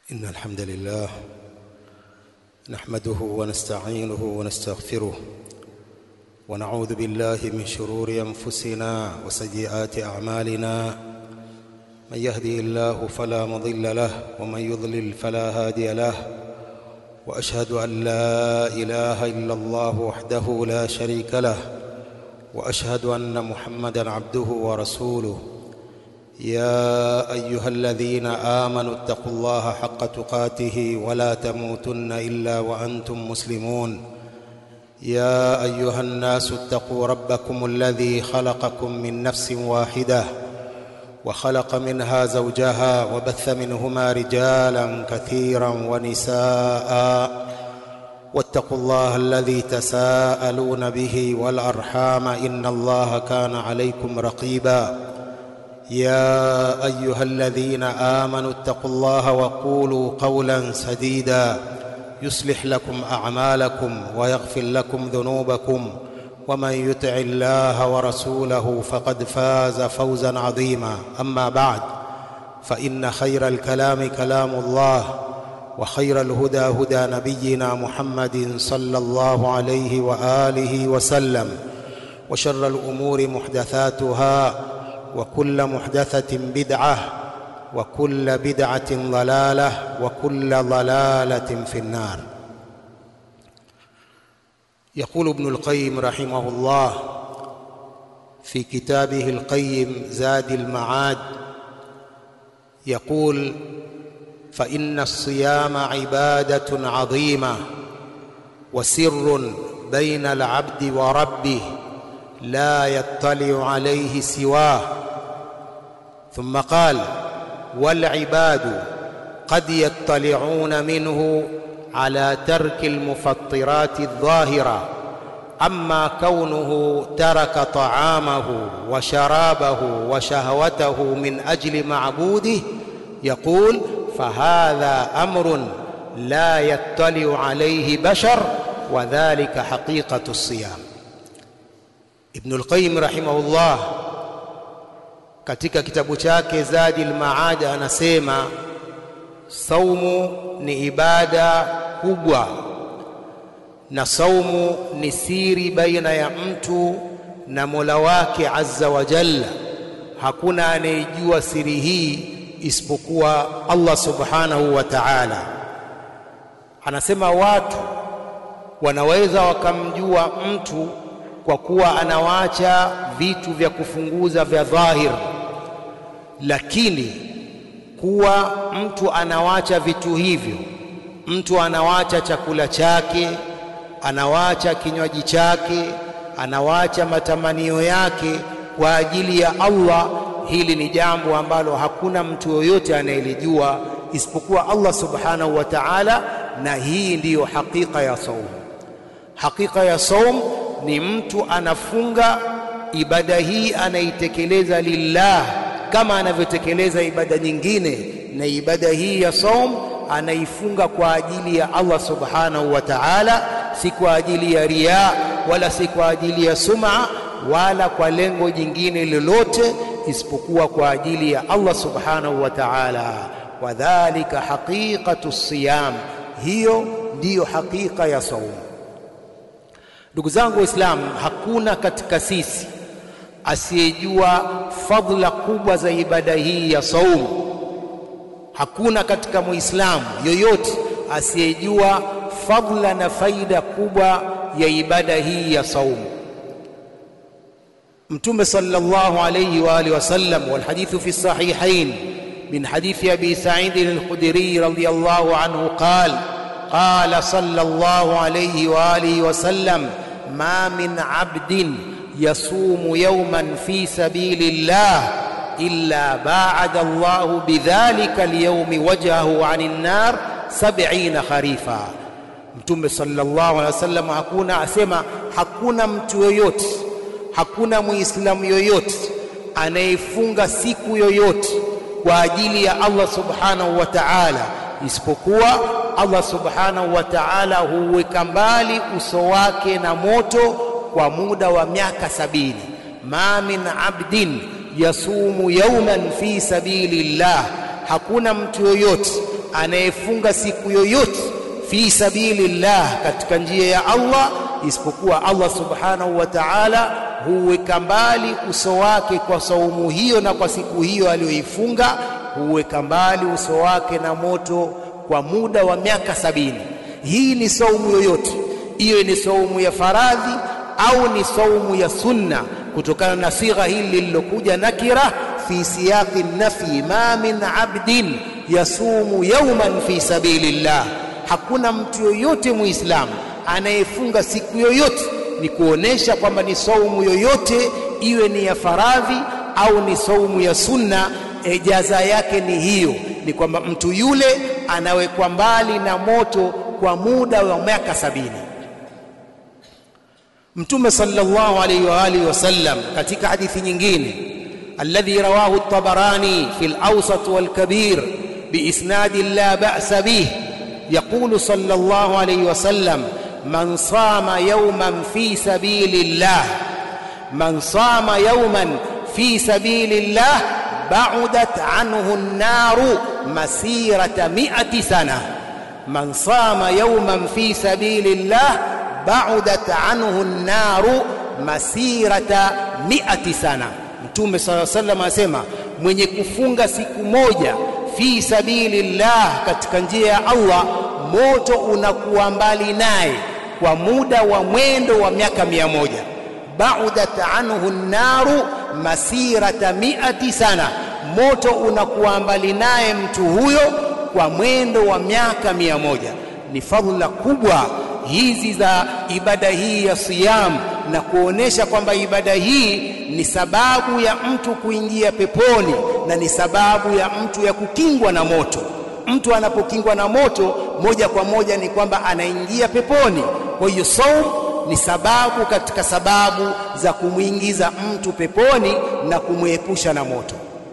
إن الحمد لله نحمده ونستعينه ونستغفره ونعوذ بالله من شرور أنفسنا وسيئات أعمالنا من يهدي الله فلا مضل له ومن يضلل فلا هادي له وأشهد أن لا إله إلا الله وحده لا شريك له وأشهد أن محمدا عبده ورسوله يا ايها الذين امنوا اتقوا الله حق تقاته ولا تموتن الا وانتم مسلمون يا ايها الناس اتقوا ربكم الذي خلقكم من نفس واحده وخلق منها زوجها وبث منهما رجالا كثيرا ونساء واتقوا الله الذي تساءلون به والارحام ان الله كان عليكم رقيبا يا ايها الذين امنوا اتقوا الله وقولوا قولا سديدا يصلح لكم اعمالكم ويغفر لكم ذنوبكم ومن يطع الله ورسوله فقد فاز فوزا عظيما اما بعد فان خير الكلام كلام الله وخير الهدى هدى نبينا محمد صلى الله عليه واله وسلم وشر الامور محدثاتها وكل محدثة بدعة وكل بدعة ضلالة وكل ضلالة في النار يقول ابن القيم رحمه الله في كتابه القيم زاد المعاد يقول فإن الصيام عبادة عظيمة وسر بين العبد وربه لا يطلع عليه سواه ثم قال والعباد قد يطلعون منه على ترك المفطرات الظاهره اما كونه ترك طعامه وشرابه وشهوته من اجل معبوده يقول فهذا امر لا يطلع عليه بشر وذلك حقيقه الصيام Ibn al-Qayyim rahimahullah katika kitabu chake Zadi al-Maad anasema saumu ni ibada kubwa na saumu ni siri baina ya mtu na Mola wake Azza wa Jalla. Hakuna anayejua siri hii isipokuwa Allah Subhanahu wa Ta'ala. Anasema watu wanaweza wakamjua mtu kwa kuwa anawacha vitu vya kufunguza vya dhahir, lakini kuwa mtu anawacha vitu hivyo, mtu anawacha chakula chake, anawacha kinywaji chake, anawacha matamanio yake kwa ajili ya Allah, hili ni jambo ambalo hakuna mtu yoyote anayelijua isipokuwa Allah subhanahu wa ta'ala, na hii ndiyo hakika ya saumu. Hakika ya saumu ni mtu anafunga ibada hii anaitekeleza lillah kama anavyotekeleza ibada nyingine, na ibada hii ya saum anaifunga kwa ajili ya Allah subhanahu wa ta'ala, si kwa ajili ya riya wala si kwa ajili ya sum'a wala kwa lengo jingine lolote isipokuwa kwa ajili ya Allah subhanahu wa ta'ala. Wadhalika haqiqatu siyam, hiyo ndiyo hakika ya saumu. Ndugu zangu Waislamu, hakuna katika sisi asiyejua fadhila kubwa za ibada hii ya saumu. Hakuna katika Muislamu yoyote asiyejua fadhila na faida kubwa ya ibada hii ya saumu. Mtume sallallahu alayhi wa alihi wasallam, wal hadithu fi sahihain min hadithi Abi Sa'id al-Khudri radiyallahu anhu qala قال صلى الله عليه واله وسلم ما من عبد يصوم يوما في سبيل الله الا باعد الله بذلك اليوم وجهه عن النار سبعين خريفا mtume sallallahu alaihi wasallam hakuna asema hakuna mtu yoyote hakuna muislamu yoyote anayefunga siku yoyote kwa ajili ya Allah subhanahu wa ta'ala isipokuwa Allah subhanahu wa ta'ala huweka mbali uso wake na moto kwa muda wa miaka sabini. ma min abdin yasumu yawman fi sabilillah, hakuna mtu yoyote anayefunga siku yoyote fi sabilillah katika njia ya Allah isipokuwa Allah subhanahu wa ta'ala huweka mbali uso wake kwa saumu hiyo na kwa siku hiyo aliyoifunga huweka mbali uso wake na moto kwa muda wa miaka sabini hii ni saumu yoyote iwe ni saumu ya faradhi au ni saumu ya sunna kutokana na sigha hili lililokuja nakira fi siyaqi nafi ma min abdin yasumu yawman fi sabilillah hakuna mtu yoyote muislamu anayefunga siku yoyote ni kuonesha kwamba ni saumu yoyote iwe ni ya faradhi au ni saumu ya sunna e, jaza yake ni hiyo ni kwamba mtu yule anawekwa mbali na moto kwa muda wa miaka sabini mtume sallallahu alayhi wa alihi wasallam katika hadithi nyingine alladhi rawahu at-tabarani fi al-awsat wal-kabir biisnad la ba'sa bih يقول صلى الله عليه وسلم من صام يوما في سبيل الله من صام يوما في سبيل الله بعدت عنه النار مسيرة مئة سنة من صام يوما في سبيل الله بعدت عنه النار مسيرة مئة سنة Mtume صلى الله عليه وسلم asema mwenye kufunga siku moja fi sabilillah katika njia ya Allah moto unakuwa mbali naye kwa muda wa mwendo wa miaka mia moja baudat anhu naru masirata miati sana moto unakuwa mbali naye mtu huyo kwa mwendo wa miaka mia moja ni fadhila kubwa hizi za ibada hii ya siyam na kuonesha kwamba ibada hii ni sababu ya mtu kuingia peponi na ni sababu ya mtu ya kukingwa na moto mtu anapokingwa na moto moja kwa moja ni kwamba anaingia peponi kwa hiyo saum ni sababu katika sababu za kumwingiza mtu peponi na kumwepusha na moto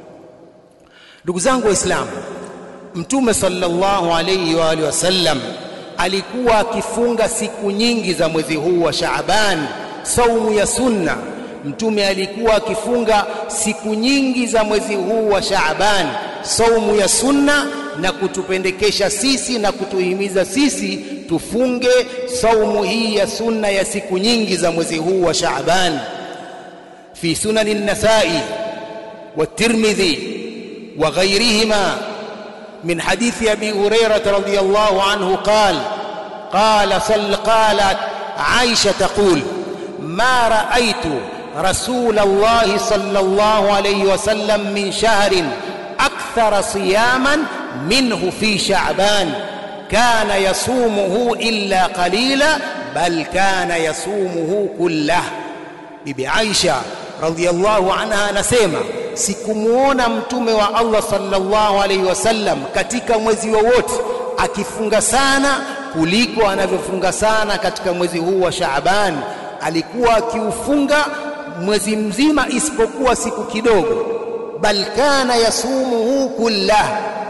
ndugu zangu waislamu mtume sallallahu alayhi wa alihi wasallam alikuwa akifunga siku nyingi za mwezi huu wa Shaaban saumu ya sunna mtume alikuwa akifunga siku nyingi za mwezi huu wa Shaaban saumu ya sunna na kutupendekesha sisi na kutuhimiza sisi tufunge saumu hii ya sunna ya siku nyingi za mwezi huu wa Shaaban fi sunan an-Nasa'i والترمذي وغيرهما من حديث ابي هريره رضي الله عنه قال قال صل قالت عائشه تقول ما رايت رسول الله صلى الله عليه وسلم من شهر اكثر صياما منه في شعبان كان يصومه الا قليلا بل كان يصومه كله bibi Aisha radhiallahu anha anasema sikumuona mtume wa Allah sallallahu alaihi wasallam katika mwezi wowote akifunga sana kuliko anavyofunga sana katika mwezi huu wa Shaaban alikuwa akiufunga mwezi mzima isipokuwa siku kidogo bal kana yasumuhu kullah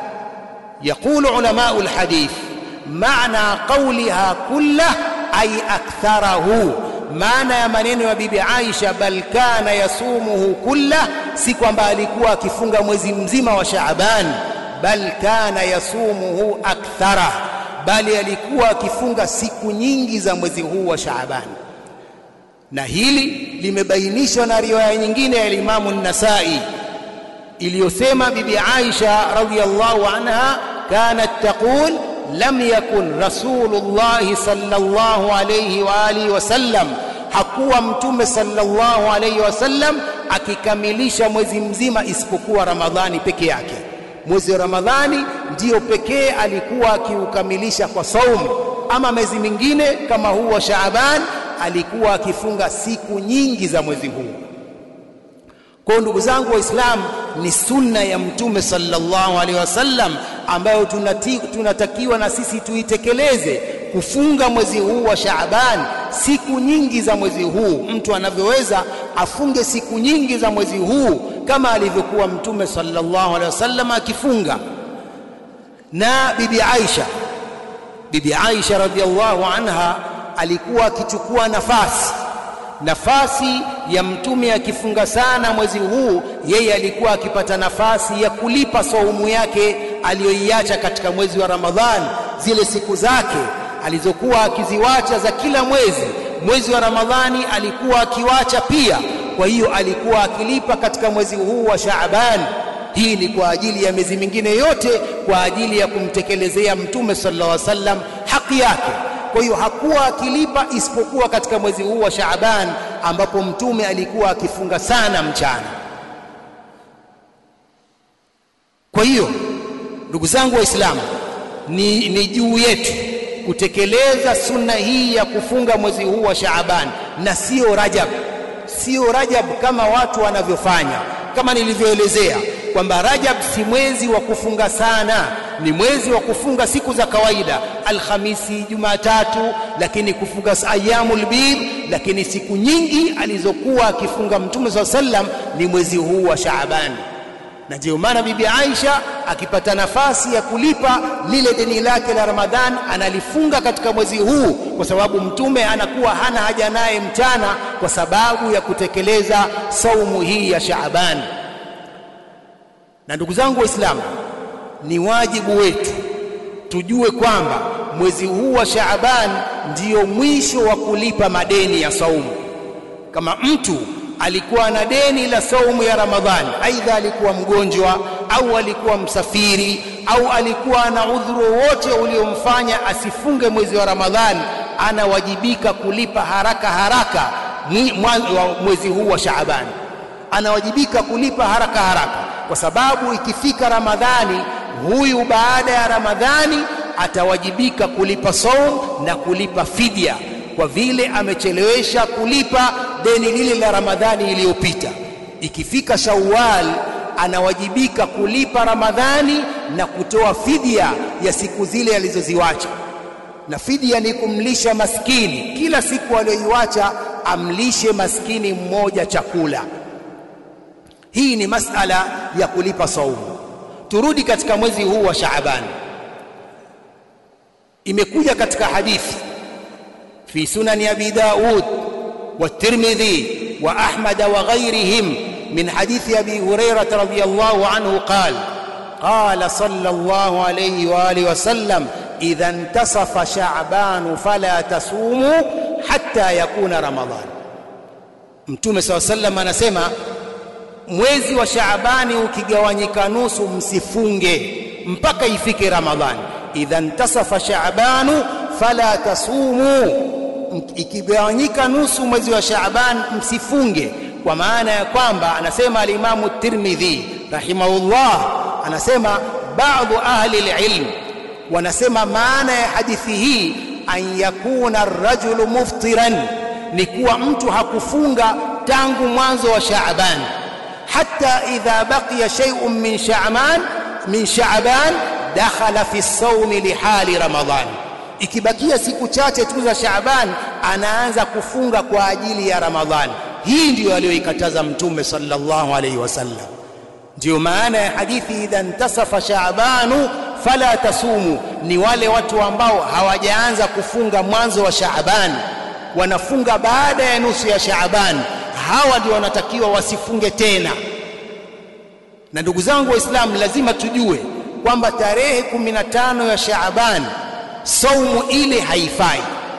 يقول علماء الحديث معنى قولها كله أي أكثره maana ya maneno ya bibi Aisha bal kana yasumuhu kulla si kwamba alikuwa akifunga mwezi mzima wa Shaaban bal kana yasumuhu akthara bali alikuwa akifunga siku nyingi za mwezi huu wa Shaaban na hili limebainishwa na riwaya nyingine ya Imamu An-Nasa'i iliyosema bibi Aisha radhiyallahu anha kanat taqul lam yakun rasulullah sallallahu alayhi wa alihi wasallam hakuwa mtume sallallahu alayhi wasallam akikamilisha mwezi mzima isipokuwa ramadhani peke yake mwezi wa ramadhani ndiyo pekee alikuwa akiukamilisha kwa saumu ama mwezi mingine kama huu wa shaaban alikuwa akifunga siku nyingi za mwezi huu kwa ndugu zangu waislamu ni sunna ya mtume sallallahu alaihi wasallam ambayo tunati, tunatakiwa na sisi tuitekeleze kufunga mwezi huu wa Shaaban siku nyingi za mwezi huu mtu anavyoweza afunge siku nyingi za mwezi huu kama alivyokuwa mtume sallallahu alaihi wasallam akifunga na bibi Aisha bibi Aisha radhiallahu anha alikuwa akichukua nafasi nafasi ya mtume akifunga sana mwezi huu yeye alikuwa akipata nafasi ya kulipa saumu yake aliyoiacha katika mwezi wa Ramadhani, zile siku zake alizokuwa akiziwacha za kila mwezi. Mwezi wa Ramadhani alikuwa akiwacha pia, kwa hiyo alikuwa akilipa katika mwezi huu wa Shaaban. Hii ni kwa ajili ya miezi mingine yote, kwa ajili ya kumtekelezea Mtume sallallahu alaihi wasallam haki yake. Kwa hiyo hakuwa akilipa isipokuwa katika mwezi huu wa Shaaban, ambapo Mtume alikuwa akifunga sana mchana. Kwa hiyo ndugu zangu Waislamu, ni, ni juu yetu kutekeleza sunna hii ya kufunga mwezi huu wa Shaaban na sio Rajab, sio Rajab kama watu wanavyofanya. Kama nilivyoelezea kwamba Rajab si mwezi wa kufunga sana, ni mwezi wa kufunga siku za kawaida, Alhamisi, Jumatatu, lakini kufunga ayyamul bid, lakini siku nyingi alizokuwa akifunga Mtume swalla sallam ni mwezi huu wa Shaaban na ndiyo maana bibi Aisha akipata nafasi ya kulipa lile deni lake la Ramadhan analifunga katika mwezi huu, kwa sababu mtume anakuwa hana haja naye mchana, kwa sababu ya kutekeleza saumu hii ya Shaaban. Na ndugu zangu Waislamu, ni wajibu wetu tujue kwamba mwezi huu wa Shaaban ndiyo mwisho wa kulipa madeni ya saumu. Kama mtu alikuwa na deni la saumu ya Ramadhani, aidha alikuwa mgonjwa au alikuwa msafiri au alikuwa na udhuru wote uliomfanya asifunge mwezi wa Ramadhani, anawajibika kulipa haraka haraka mwezi huu wa Shaaban, anawajibika kulipa haraka haraka, kwa sababu ikifika Ramadhani, huyu baada ya Ramadhani atawajibika kulipa saum na kulipa fidia kwa vile amechelewesha kulipa deni lile la Ramadhani iliyopita. Ikifika Shawwal anawajibika kulipa Ramadhani na kutoa fidia ya siku zile alizoziwacha, na fidia ni kumlisha maskini. Kila siku aliyoiwacha amlishe maskini mmoja chakula. Hii ni masala ya kulipa saumu. Turudi katika mwezi huu wa Shaaban. Imekuja katika hadithi في سنن أبي داود والترمذي وأحمد وغيرهم من حديث أبي هريرة رضي الله عنه قال قال صلى الله عليه وآله وسلم إذا انتصف شعبان فلا تصوموا حتى يكون رمضان Mtume SAW sallam anasema mwezi wa Shaabani ukigawanyika nusu msifunge mpaka ifike Ramadhani. Idha ntasafa Shaabanu fala tasumu ikigawanyika nusu mwezi wa Shaaban msifunge, kwa maana ya kwamba anasema alimamu Tirmidhi rahimahullah, anasema baadhi ahli alilm wanasema maana ya hadithi hii an yakuna arrajulu muftiran, ni kuwa mtu hakufunga tangu mwanzo wa Shaaban, hatta idha baqiya shay'un min Shaaban min Shaaban dakhala fi sawmi lihali Ramadhan ikibakia siku chache tu za Shaaban anaanza kufunga kwa ajili ya Ramadhani. Hii ndiyo aliyoikataza Mtume sallallahu alaihi wasallam. Ndiyo maana ya hadithi idha ntasafa shaabanu fala tasumu, ni wale watu ambao hawajaanza kufunga mwanzo wa Shaaban, wanafunga baada ya nusu ya Shaaban, hawa ndio wanatakiwa wasifunge tena. Na ndugu zangu Waislamu, lazima tujue kwamba tarehe 15 ya Shaaban saumu ile haifai.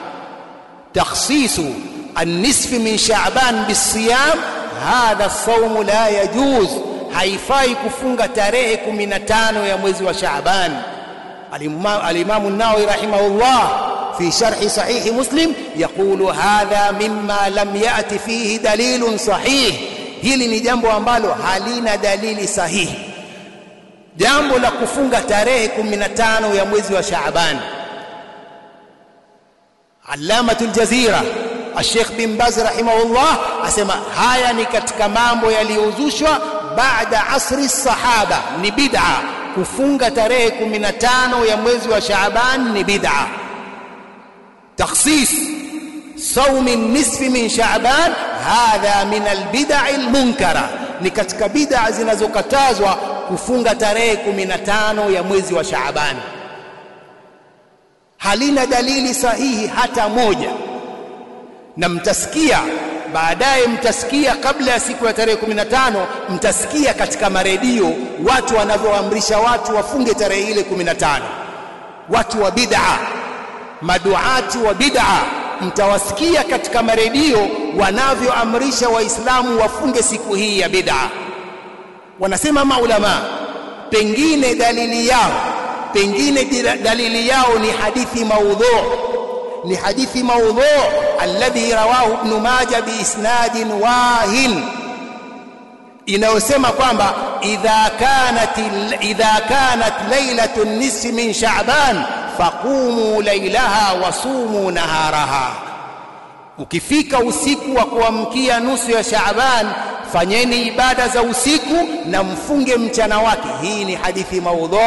Takhsisu annisfi min Shaaban bisiyam hadha saumu la yajuz, haifai kufunga tarehe 15 ya mwezi wa Shaaban. Alimamu Nawawi rahimahullah في شرح صحيح مسلم يقول هذا مما لم يأتي فيه دليل صحيح hili ni jambo ambalo halina dalili sahihi jambo la kufunga tarehe 15 ya mwezi wa Shaaban Allamatul Jazira Sheikh bin Baz rahimahullah asema haya ni katika mambo yaliyozushwa baada asri sahaba ni bid'a kufunga tarehe 15 ya mwezi wa Shaaban ni bid'a takhsis صوم النصف من شعبان هذا من البدع المنكره ni katika bid'a zinazokatazwa kufunga tarehe 15 ya mwezi wa Shaaban halina dalili sahihi hata moja na mtasikia baadaye mtasikia kabla ya siku ya tarehe 15 mtasikia katika maredio watu wanavyoamrisha watu wafunge tarehe ile 15 watu wa bid'a maduati wa bid'a mtawasikia katika maredio wanavyoamrisha waislamu wafunge siku hii ya bid'a wanasema maulama pengine dalili yao pengine dalili yao ni hadithi maudhu ni hadithi maudhu alladhi rawahu ibn majah biisnadin wahin inayosema kwamba idha kanat idha kanat lailatu nisfi min sha'ban faqumu lailaha wasumu naharaha ukifika usiku wa kuamkia nusu ya Shaaban fanyeni ibada za usiku na mfunge mchana wake hii ni hadithi maudhu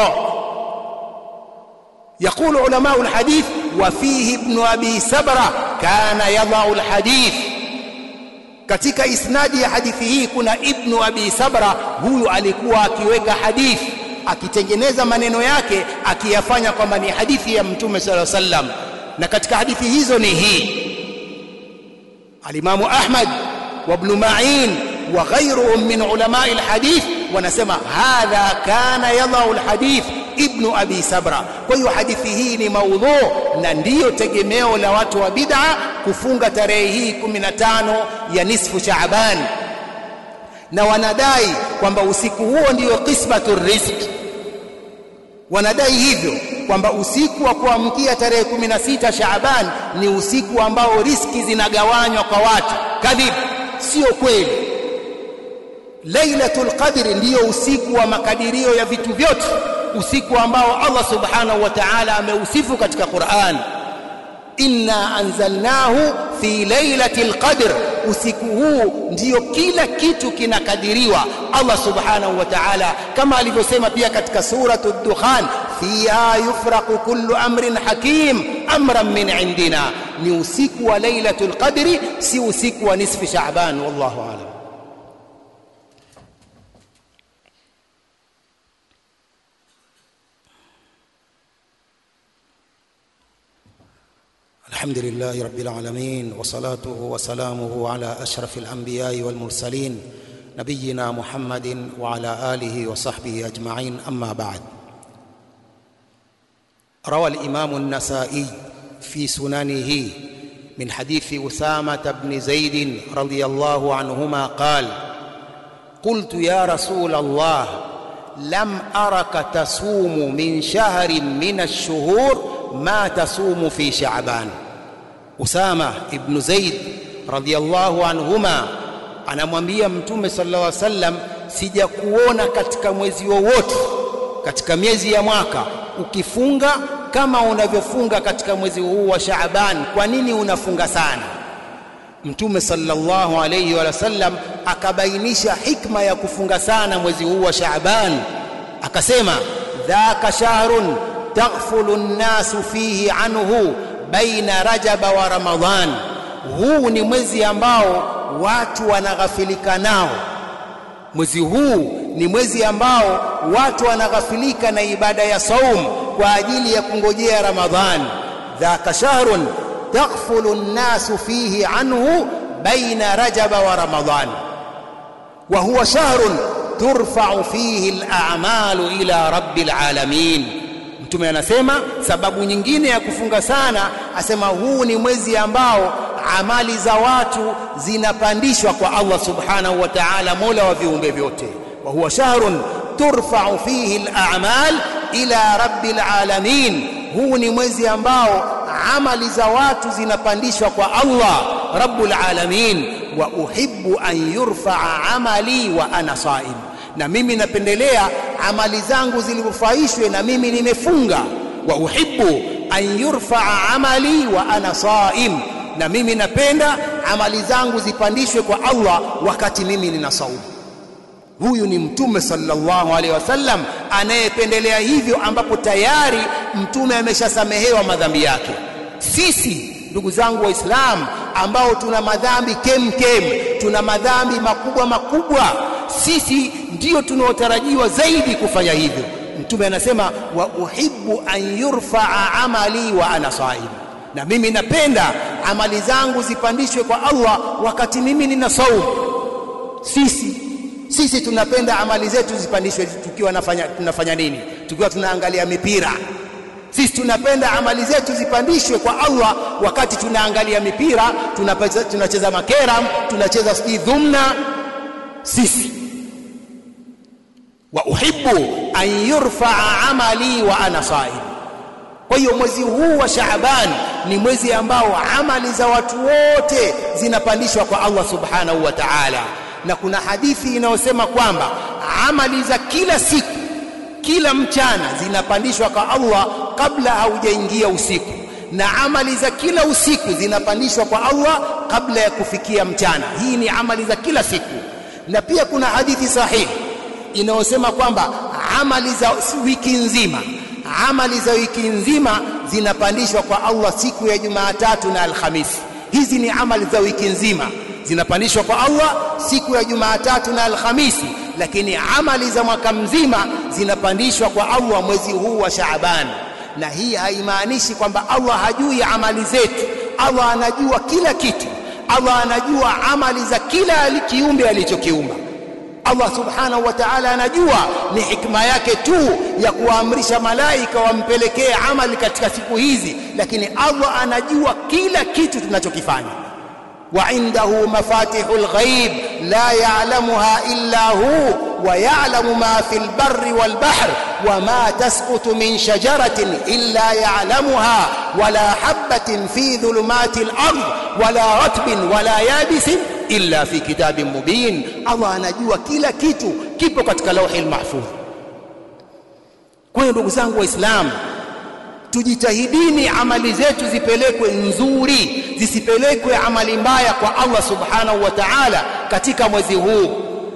يقول علماء الحديث وفيه ابن أبي سبرة كان يضع الحديث katika isnadi ya hadithi hii kuna ibnu abi sabra huyu alikuwa akiweka hadithi akitengeneza maneno yake akiyafanya kwamba ni hadithi ya mtume sala sallam na katika hadithi hizo ni hii alimamu ahmad wa ibn ma'in wa ghayruhum min ulama alhadith wanasema hadha kana yadau alhadith ibnu abi sabra kwa hiyo hadithi hii ni maudhu na ndiyo tegemeo la watu wa bid'a kufunga tarehe hii 15 ya nisfu shaaban na wanadai kwamba usiku huo ndiyo qismatu rizq wanadai hivyo kwamba usiku wa kuamkia tarehe 16 Shaaban ni usiku ambao riski zinagawanywa kwa watu kadhib sio kweli Lailatul Qadr ndiyo usiku wa makadirio ya vitu vyote usiku ambao Allah subhanahu wa ta'ala ameusifu katika Qur'an inna anzalnahu fi lailatil qadr usiku huu ndiyo kila kitu kinakadiriwa Allah subhanahu wa ta'ala kama alivyosema pia katika suratu dukhan fiha yufraqu kullu amrin hakim amran min indina ni usiku wa lailatul qadri si usiku wa nisfi sha'ban wallahu a'lam الحمد لله رب العالمين وصلاته وسلامه على اشرف الانبياء والمرسلين نبينا محمد وعلى اله وصحبه اجمعين اما بعد روى الامام النسائي في سننه من حديث اسامه بن زيد رضي الله عنهما قال قلت يا رسول الله لم ارك تصوم من شهر من الشهور ما تصوم في شعبان Usama ibn Zaid radhiyallahu anhuma anamwambia Mtume sallallahu alaihi wasallam, sijakuona katika mwezi wowote katika miezi ya mwaka ukifunga kama unavyofunga katika mwezi huu wa Shaaban. Kwa nini unafunga sana? Mtume sallallahu alayhi wa sallam akabainisha hikma ya kufunga sana mwezi huu wa Shaaban, akasema dhaka shahrun taghfulu nnasu fihi anhu baina rajaba wa ramadhan huu ni mwezi ambao watu wanaghafilika nao mwezi huu ni mwezi ambao watu wanaghafilika na ibada ya saum kwa ajili ya kungojea ramadhan dhaka shahrun taghfulu nnasu fihi anhu baina rajaba wa ramadhan wa huwa shahrun turfa'u fihi al-a'malu ila rabbil alamin Mtume anasema sababu nyingine ya kufunga sana, asema huu ni mwezi ambao amali za watu zinapandishwa kwa Allah subhanahu wa ta'ala, mola wa viumbe vyote. wa huwa shahrun turfa'u fihi al-a'mal ila rabbil alamin, huu ni mwezi ambao amali za watu zinapandishwa kwa Allah rabbul alamin. wa uhibbu an yurfa'a amali wa ana saim na mimi napendelea amali zangu zilifaishwe na mimi nimefunga wa uhibbu an yurfaa amali wa ana saim na mimi napenda amali zangu zipandishwe kwa Allah wakati mimi nina saumu huyu ni mtume sallallahu alaihi wasallam anayependelea hivyo ambapo tayari mtume ameshasamehewa madhambi yake sisi ndugu zangu waislamu ambao tuna madhambi kem kem tuna madhambi makubwa makubwa sisi ndio tunaotarajiwa zaidi kufanya hivyo mtume anasema wa uhibbu an yurfaa amali wa ana saim na mimi napenda amali zangu zipandishwe kwa Allah wakati mimi nina saumu sisi sisi tunapenda amali zetu zipandishwe tukiwa nafanya, tunafanya nini tukiwa tunaangalia mipira sisi tunapenda amali zetu zipandishwe kwa Allah wakati tunaangalia mipira tunacheza, tunacheza makeram tunacheza sijui dhumna sisi wa uhibbu an yurfaa amali wa ana saim kwa hiyo mwezi huu wa Shaaban ni mwezi ambao amali za watu wote zinapandishwa kwa Allah subhanahu wa ta'ala na kuna hadithi inayosema kwamba amali za kila siku kila mchana zinapandishwa kwa Allah kabla haujaingia usiku na amali za kila usiku zinapandishwa kwa Allah kabla ya kufikia mchana hii ni amali za kila siku na pia kuna hadithi sahihi inayosema kwamba amali za wiki nzima amali za wiki nzima zinapandishwa kwa Allah siku ya Jumatatu na Alhamisi hizi ni amali za wiki nzima zinapandishwa kwa Allah siku ya Jumatatu na Alhamisi lakini amali za mwaka mzima zinapandishwa kwa Allah mwezi huu wa Shaaban na hii haimaanishi kwamba Allah hajui amali zetu Allah anajua kila kitu Allah anajua amali za kila kiumbe alichokiumba Allah subhanahu wa ta'ala anajua ni hikma yake tu ya kuwaamrisha malaika wampelekee amali katika siku hizi lakini Allah anajua kila kitu tunachokifanya وعنده مفاتح الغيب لا يعلمها إلا هو ويعلم ما في البر والبحر وما تسقط من شجرة إلا يعلمها ولا حبة في ظلمات الأرض ولا رتب ولا يابس إلا في كتاب مبين الله anajua kila kitu kipo katika lauhi mahfudh kwa hiyo ndugu zangu waislamu tujitahidini amali zetu zipelekwe nzuri zisipelekwe amali mbaya kwa Allah subhanahu wa ta'ala katika mwezi huu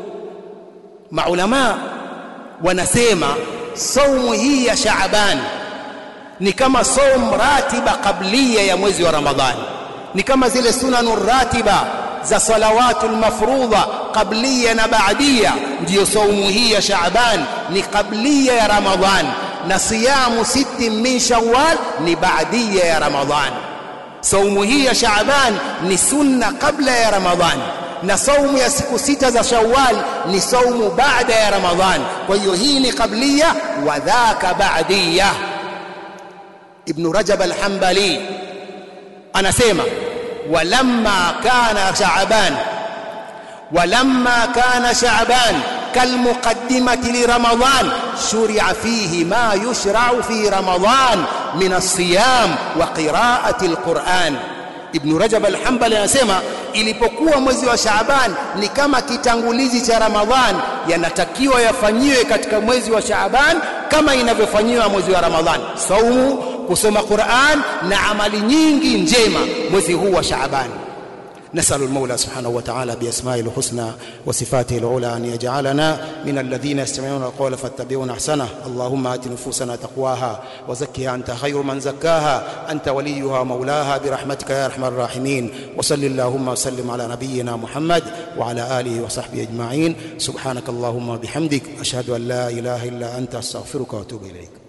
maulama wanasema saumu hii ya Shaaban ni kama saum ratiba kablia ya mwezi wa Ramadhani ni kama zile sunanur ratiba za salawatul mafrudha kablia na baadia ndiyo saumu hii ya Shaaban ni kablia ya Ramadhani na siyamu siti min shawwal ni baadia ya Ramadhan. Saumu hii ya Shaaban ni sunna kabla ya Ramadhan na saumu ya siku sita za Shawwal ni saumu baada ya Ramadhan. Kwa hiyo hii ni qablia wa dhaka baadia. Ibn Rajab al-Hanbali anasema walamma kana Shaaban walamma kana Shaaban كالمقدمة لرمضان شرع فيه ما يشرع في رمضان من الصيام وقراءة القرآن Ibn Rajab al-Hanbali anasema ilipokuwa mwezi wa Shaaban ni kama kitangulizi cha Ramadhan yanatakiwa yafanyiwe katika mwezi wa Shaaban kama inavyofanyiwa mwezi wa Ramadhan saumu kusoma Qur'an na amali nyingi njema mwezi huu wa Shaaban نسأل المولى سبحانه وتعالى بأسمائه الحسنى وصفاته العلى أن يجعلنا من الذين يستمعون القول فاتبعون أحسنه اللهم آت نفوسنا تقواها وزكها أنت خير من زكاها أنت وليها ومولاها برحمتك يا أرحم الراحمين وصل اللهم وسلم على نبينا محمد وعلى آله وصحبه أجمعين سبحانك اللهم وبحمدك أشهد أن لا إله إلا أنت أستغفرك وأتوب إليك